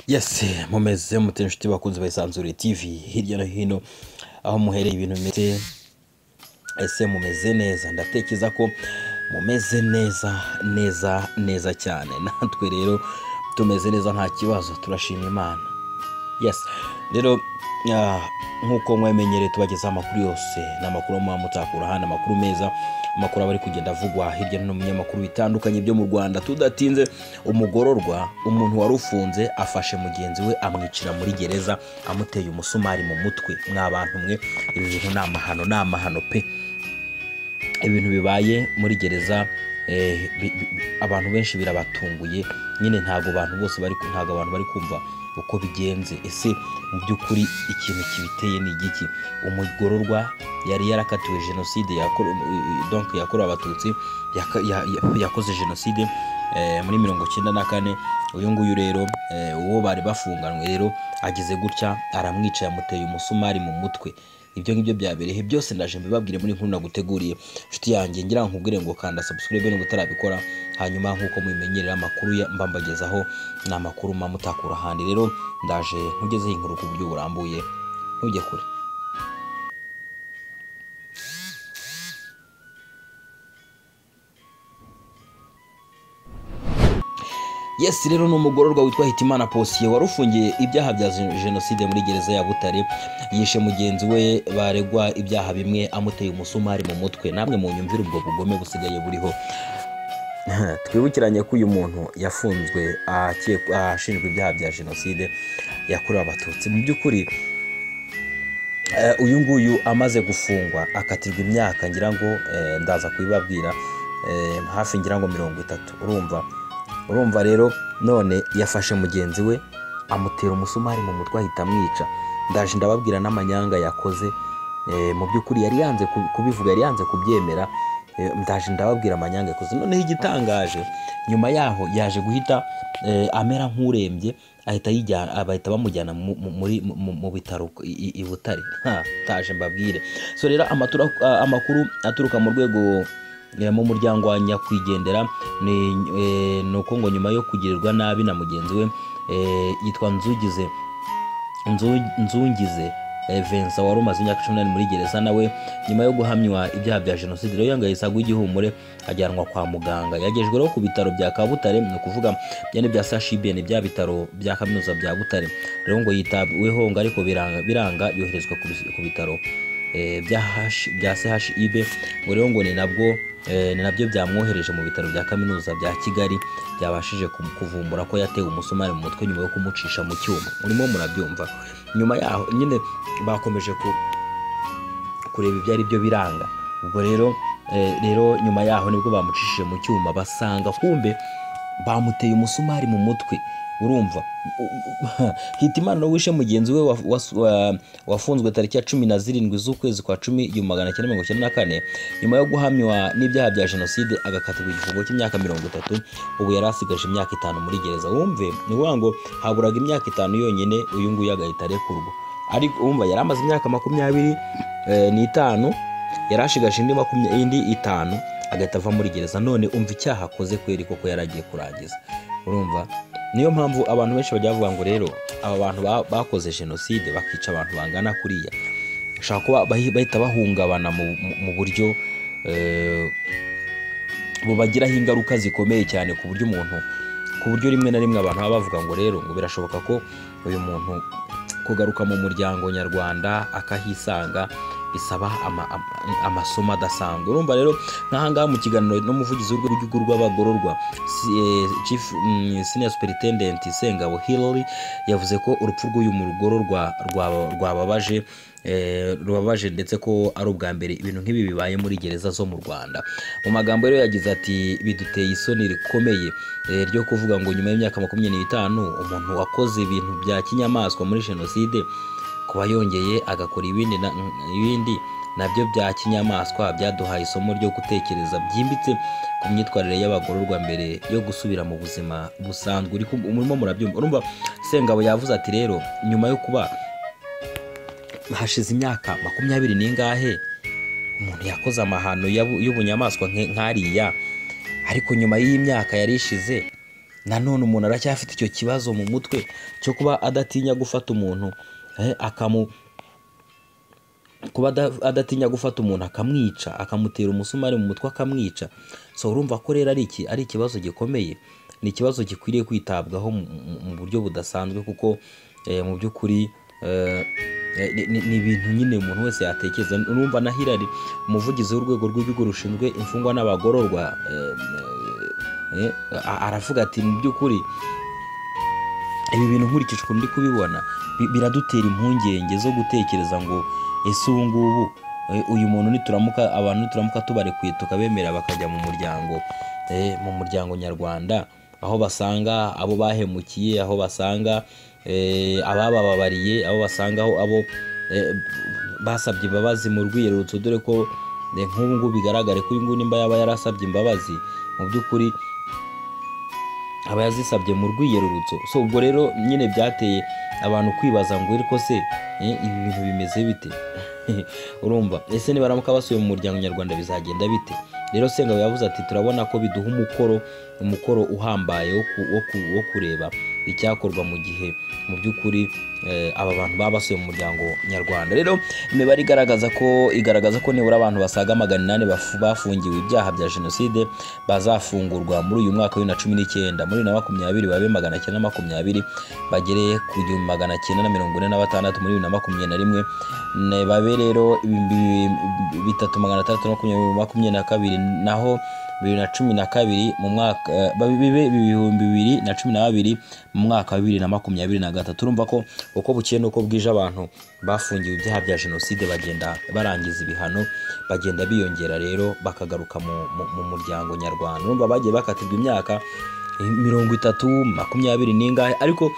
yesi mumeze mutera inshuti bakunze bayisanzure tv hirya no hino aho muhereye ibintu bimeze ese mumeze neza ndatekereza ko mumeze neza neza neza cyane natwe rero tumeze neza nta kibazo turashima imana yesi rero ah, nk'uko mwamenyereye tubagezaho amakuru yose ni amakuru muba mutakura hano amakuru meza amakuru aba ari kugenda avugwa hirya no hino mu binyamakuru bitandukanye byo mu rwanda tudatinze umugororwa umuntu wari ufunze afashe mugenzi we amwicira muri gereza amuteye umusumari mu mutwe mwa bantu mwe ibi bintu ni amahano ni amahano pe ibintu bibaye muri gereza eh, bi- bi- bi- abantu benshi birabatunguye nyine ntabwo abantu bose bari ku- ntabwo abantu bari kumva uko bigenze ese mu by'ukuri ikintu kibiteye ni igiki umugororwa yari yarakatiwe jenoside yakorewe donc yakorewe abatutsi yaka- ya- ya- yakoze jenoside eh, muri mirongo cyenda na kane uyu nguyu rero eh, uwo bari bafunganywe rero ageze gutya aramwica yamuteye umusumari mu mutwe ibyo ngibyo byabereyeho byose ndaje mbibabwire muri nkuru naguteguriye inshuti yanjye ngira nkubwire ngo kanda subscribe niba utarabikora hanyuma nk'uko mubimenyerera amakuru ya- mba mbagezaho ni amakuru mba mutakura ahandi rero ndaje nkugezeho inkuru ku buryo burambuye ntujye kure yesi rero ni umugororwa witwa hitimana posiye wari ufungiye ibyaha bya jen- jenoside muri gereza ya butare yishe mugenzi we baregwa ibyaha bimwe amuteye umusumari mu mutwe namwe mu nyumvire ubwo bugome busigaye buriho twibukiranye ko uyu muntu yafunzwe akekwa- ashinjwa ibyaha bya jenoside yakorewe abatutsi mu by'ukuri Eh, uyu nguyu amaze gufungwa akatirwa imyaka ngira ngo eh, ndaza kubibabwira eh, hafi ngira ngo mirongo itatu urumva urumva rero none yafashe mugenzi we amutera umusumari mu mutwe ahita amwica ndaje ndababwira n'amanyanga yakoze eh, mu by'ukuri yari yanze ku- kubivuga yari yanze kubyemera eh, ndaje ndababwira amanyanga yakoze noneho igitangaje nyuma yaho yaje guhita eh, amera nk'urembye ahita yijyana ah, bahita bamujyana mu- mu- muri- mu- mu- mu bitaro i i- i butare Ha, taje mbabwire so rero amatura- ah, amakuru aturuka mu rwego eh, mu muryango wa nyakwigendera ni eh, ni uko ngo nyuma yo kugirirwa nabi na mugenzi we eh, yitwa nzugize Nzu- nzungize eh, Vincent wari umaze imyaka cumi n'umunani muri gereza nawe nyuma yo guhamywa ibyaha bya jenoside rero yangayisa igihumure ajyanwa kwa muganga yagejweho ku bitaro bya kabutare ni ukuvuga bya ni bya sashibn bya bitaro bya kaminuza bya butare rero ngo yitabweho ngo ariko biranga, biranga yoherezwa ku bis- ku bitaro eh, bya H- bya chib ngo rero ngo ni nabwo eh, ni nabyo byamwohereje mu bitaro bya kaminuza bya kigali byabashije kum- kuvumbura ko yatewe umusumari mu mutwe nyuma yo kumucisha mu cyuma murimo murabyumva nyuma yaho nyine bakomeje ku kureba ibyo ari byo biranga ubwo rero eh, rero nyuma yaho nibwo bamucishije mu cyuma basanga kumbe bamuteye umusumari mu mutwe urumva hitimana no wishe mugenzi we wa- was- wa- wafunzwe tariki ya cumi na zirindwi z'ukwezi kwa cumi igihumbi magana cyenda mirongo icyenda na kane nyuma yo guhamywa n'ibyaha bya jenoside agakatirwa igifungo cy'imyaka mirongo itatu ubu yari asigaje imyaka itanu muri gereza wumve ni ukuvuga ngo haburaga imyaka itanu yonyine uyu nguyu agahita arekurwa ariko wumva yari amaze imyaka makumyabiri eh, n'itanu yari ashigaje indi makumya- indi itanu agahita ava muri gereza none umva icyaha akoze kweri koko yari agiye kurangiza urumva niyo mpamvu abantu benshi bajya bavuga ngo rero aba bantu ba- bakoze jenoside bakica abantu bangana kuriya ushobora kuba bahi- bahita bahungabana mu- mu- mu buryo eh, bubagiraho ingaruka zikomeye cyane ku buryo umuntu ku buryo rimwe na rimwe abantu baba bavuga ngo rero ngo birashoboka ko uyu muntu kugaruka mu muryango nyarwanda akahisanga bisaba ama- ama- amasomo adasanzwe urumva rero nk'ahangaha mu kiganiro n'umuvugizi w'urwego rw'abagororwa si- eh, chief mm, senior superintendent sengabo hillary yavuze ko urupfu rw'uyu mugororwa rwa- rwababaje eh, rubabaje ndetse ko ari ubwa mbere ibintu nk'ibi bibaye muri gereza zo mu rwanda mu magambo rero yagize ati biduteye isoni rikomeye eh, ryo kuvuga ngo nyuma y'imyaka makumyabiri n'itanu umuntu wakoze ibintu bya kinyamaswa muri jenoside kuba yongeye agakora ibindi na- ibindi nabyo bya kinyamaswa byaduhaye isomo ryo gutekereza byimbitse ku myitwarire y'abagororwa mbere yo gusubira mu buzima busanzwe uri kum- murimo murabyumva urumva sengabo yavuze ati rero nyuma yo kuba hashize imyaka makumyabiri n'ingahe umuntu yakoze amahano y'abu- y'ubunyamaswa nke- nk'ariya ariko nyuma y'iyi myaka yari ishize nanone umuntu aracyafite icyo kibazo mu mutwe cyo kuba adatinya gufata umuntu eh, akamu kuba ada- adatinya gufata umuntu akamwica akamutera umusumari mu mutwe akamwica so urumva ko rero ari iki ari ikibazo gikomeye ni ikibazo gikwiriye kwitabwaho mu- mu mu buryo budasanzwe kuko eh, mu by'ukuri eh, eh, ni- ni- ni ibintu nyine umuntu wese yatekereza urumva na Hillary umuvugizi w'urwego rw'ibigo rushinzwe imfungwa n'abagororwa eh, eh, eh, a- aravuga ati mu by'ukuri ibi bintu nkurikije ukuntu ndi kubibona bi- biradutera impungenge zo gutekereza ngo ese ubu ngubu eh, uyu muntu nituramuka abantu nituramuka tubarekuye tukabemera bakajya mu muryango eh, mu muryango nyarwanda aho basanga abo bahemukiye aho basanga eh, ababababariye aho basanga aho abo eh, basabye imbabazi mu rwiyerurutso dore ko eh, nk'ubu ngubu bigaragare ko uyu nguyu nimba yaba yarasabye imbabazi mu by'ukuri aba yazisabye mu rwiyerurutso so ubwo rero nyine byateye abantu kwibaza ngo ariko se eh, ibi bintu bimeze bite urumva ese nibaramuka basuye mu muryango nyarwanda bizagenda bite rero sengabo yavuze ati turabona ko biduha umukoro umukoro uhambaye wo, ku, wo, ku, wo kureba icyakorwa mu gihe mu by'ukuri eh, aba bantu baba basuye mu muryango nyarwanda rero imibare igaragaza ko igaragaza ko nibura abantu basaga magana inani bafu- bafungiwe ibyaha bya jenoside bazafungurwa muri uyu mwaka wa bibiri na cumi n'icyenda muri bibiri na makumyabiri babe magana cyenda na makumyabiri bagere ku gihumbi magana cyenda na mirongo ine na batandatu muri bibiri na makumyabiri na rimwe ne- babe rero ibihumbi bitatu magana atandatu na makumyabiri makumyabiri na kabiri naho bibiri na cumi na kabiri mu mwaka eh, babe- bibe ibihumbi bibiri na cumi na babiri mu mwaka wa bibiri na makumyabiri na gatatu urumva ko uko bukeye n'uko bwije abantu bafungiwe ibyaha bya jenoside bagenda barangiza ibihano bagenda biyongera rero bakagaruka mu, mu, mu muryango nyarwanda urumva bagiye bakatirwa imyaka eh, mirongo itatu makumyabiri n'ingahe ariko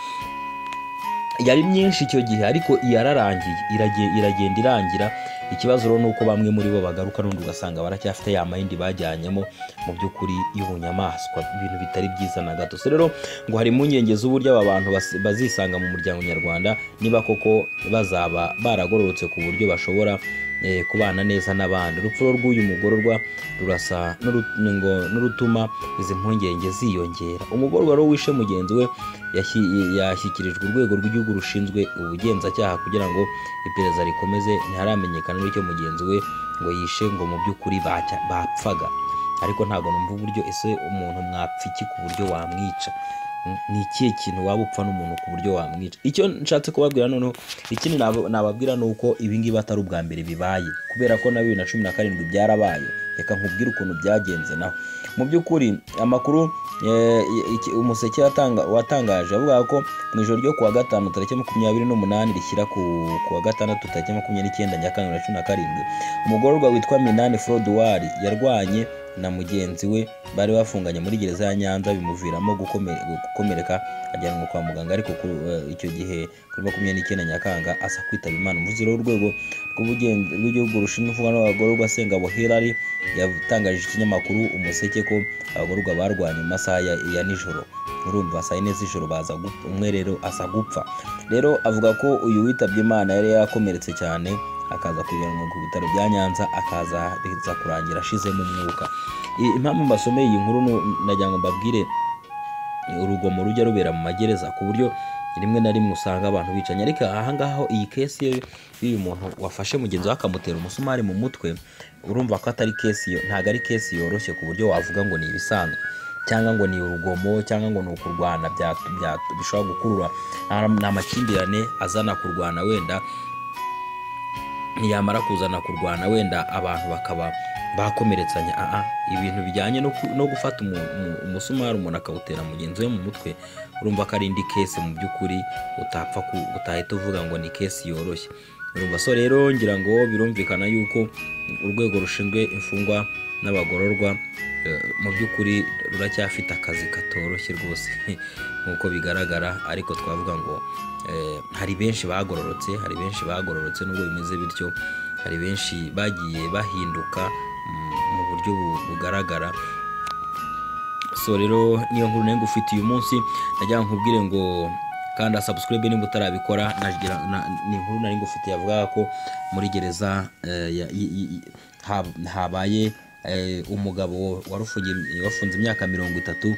yari myinshi icyo gihe ariko yararangiye irage- iragenda irangira ikibazo rero ni uko bamwe muri bo bagaruka n'undi ugasanga baracyafite ya mayindi bajyanyemo mu by'ukuri y'ubunyamaswa ibintu bitari byiza na gato so rero ngo hari impungenge z'uburyo aba bantu bas- bazisanga mu muryango nyarwanda niba koko bazaba baragororotse ku buryo bashobora eh, kubana neza n'abandi urupfu rero rw'uyu mugororwa rurasa n'uru- ngo n'urutuma izi mpungenge ziyongera umugororwa rero wishe mugenzi we yashi- yashyikirijwe urwego rw'igihugu rushinzwe ubugenzacyaha kugira ngo iperereza rikomeze ntiharamenyekana n'icyo mugenzi we ngo yishe ngo mu by'ukuri bacya- bapfaga ariko ntabwo numva uburyo ese umuntu mwapfa iki ku buryo wamwica Mm, ni ikihe kintu waba upfa n'umuntu ku buryo wamwica icyo nshatse kubabwira noneho ikindi nab- nababwira ni uko ibi ngibi atari ubwa mbere bibaye kubera ko na bibiri na cumi na karindwi byarabaye reka nkubwire ukuntu byagenze naho mu by'ukuri amakuru eh, iki- umuseke yatanga- watangaje avuga ko mu ijoro ryo kuwa gatanu tariki makumyabiri n'umunani rishyira ku ku wa gatandatu tariki makumyabiri n'icyenda nyakanga bibiri na cumi na karindwi umugororwa witwa minani forodwari yarwanye na mugenzi we bari bafunganye muri gereza ya nyanza bimuviramo gukome- gukomereka ajyanwa kwa muganga ariko kuri eh, icyo gihe kuri makumyabiri n'icyenda nyakanga asa kwitaba imana umuvuzi w'urwego rw'ubugen- rw'igihugu rushinzwe imfungwa n'abagororwa sengabo hilary yatangaje ikinyamakuru umuseke ko abagororwa barwanye mu masaha ya, ya nijoro urumva saa yine z'ijoro baza gupfa umwe rero asa gupfa rero avuga ko uyu witabye imana yari yarakomeretse cyane akaza kujyanwa ku bitaro bya nyanza akaza biza kurangira ashizemo umwuka I- impamvu mbasomeye iyi nkuru nu- nagira ngo mbabwire urugomo rujya rubera mu magereza ku buryo rimwe na rimwe usanga abantu bicanye ariko ahangaha ho iyi kesi yo- y'uyu muntu wafashe mugenzi we akamutera umusumari mu mutwe urumva ko atari kesi yo- ntabwo ari kesi yoroshye ku buryo wavuga ngo ni ibisanzwe cyangwa ngo ni urugomo cyangwa ngo ni ukurwana bya- bya- bishobora gukurura Nta- nta makimbirane azana kurwana wenda yamara kuzana kurwana wenda abantu bakaba bakomeretsanya aa ibintu bijyanye no ku- no gufata umu- umu- umusumari umuntu akawutera mugenzi we mu mutwe urumva ko ari indi kesi mu by'ukuri utapfa ku- utahita uvuga ngo ni kesi yoroshye urumva so rero ngira ngo birumvikana yuko urwego rushinzwe imfungwa n'abagororwa eh, mu by'ukuri ruracyafite akazi katoroshye rwose nk'uko bigaragara ariko twavuga ngo eh, hari benshi bagororotse hari benshi bagororotse nubwo bimeze bityo hari benshi bagiye bahinduka mm, mu buryo bu- bugaragara so rero niyo nkuru nayo ngufitiye uyu munsi najya nkubwire ngo kanda subscribe nimba utarabikora nagira na- ni inkuru nari ngufitiye yavugaga ko muri gereza eh, ya- i- i- i- hab- habaye eh, umugabo warufungiye- wafunze imyaka mirongo itatu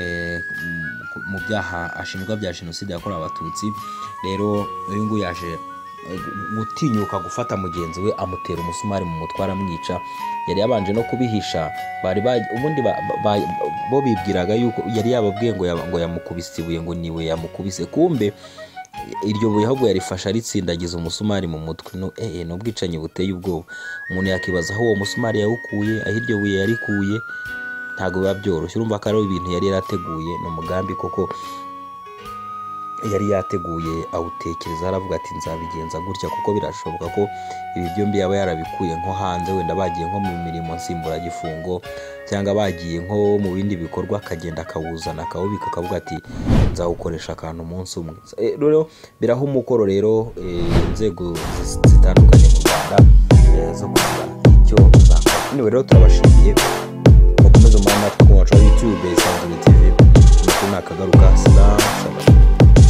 eh, m- mu byaha ashinjwa bya jenoside yakorewe abatutsi rero uyu nguyu yaje eh, gu- gutinyuka gufata mugenzi we amutera umusumari mu mutwe aramwica yari yabanje no kubihisha bari ba- ubundi ba- ba- bo bibwiraga yuko yari yababwiye ngo yaba- ngo yamukubise ibuye ngo niwe yamukubise kumbe iryo buye ahubwo yarifashe aritsindagiza umusumari mu mutwe no eh ni ubwicanyi buteye ubwoba umuntu yakibaza aho uwo musumari yawukuye aho iryo buye yarikuye ntabwo biba byoroshye urumva ko ari ibintu yari yarateguye ni umugambi koko yari yateguye awutekereza aravuga ati nzabigenza gutya kuko birashoboka ko ibi byombi yaba yarabikuye nko hanze wenda bagiye nko mu mirimo nsimburagifungo cyangwa bagiye nko mu bindi bikorwa akagenda akawuzana akawubika akavuga ati nzawukoresha akantu umunsi umwe Eh, rero biraha umukoro rero eh, inzego zi- zitandukanye mu rwanda eh, zo kugira icyo zakora anyway rero turabashimiye mukomeze muhane natwe ku wacu wa youtube isanzure tv amakuru nakagaruka salamu shalom